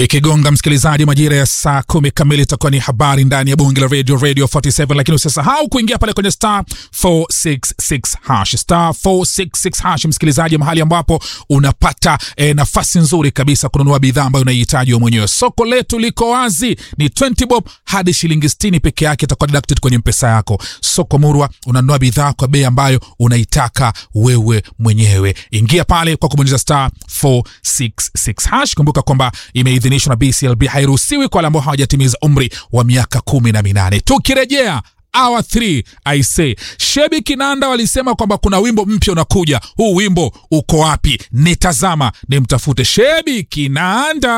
Ikigonga msikilizaji, majira ya saa kumi kamili itakuwa ni habari ndani ya bunge la radio radio 47, lakini usisahau kuingia pale kwenye star 466 hash star 466 hash, msikilizaji, mahali ambapo unapata eh, nafasi nzuri kabisa kununua bidhaa ambayo unaihitaji wewe mwenyewe. Soko letu liko wazi, ni 20 bob hadi shilingi 60 peke yake itakuwa deducted kwenye mpesa yako. Soko Murwa, unanunua bidhaa kwa bei ambayo unaitaka wewe mwenyewe. Ingia pale kwa kubonyeza star 466 hash. Kumbuka kwamba imeidhinishwa na BCLB, hairuhusiwi kwa wale ambao hawajatimiza umri wa miaka kumi na minane. Tukirejea hour 3 I say Shebi Kinanda walisema kwamba kuna wimbo mpya unakuja. Huu wimbo uko wapi? Nitazama nimtafute Shebi Kinanda.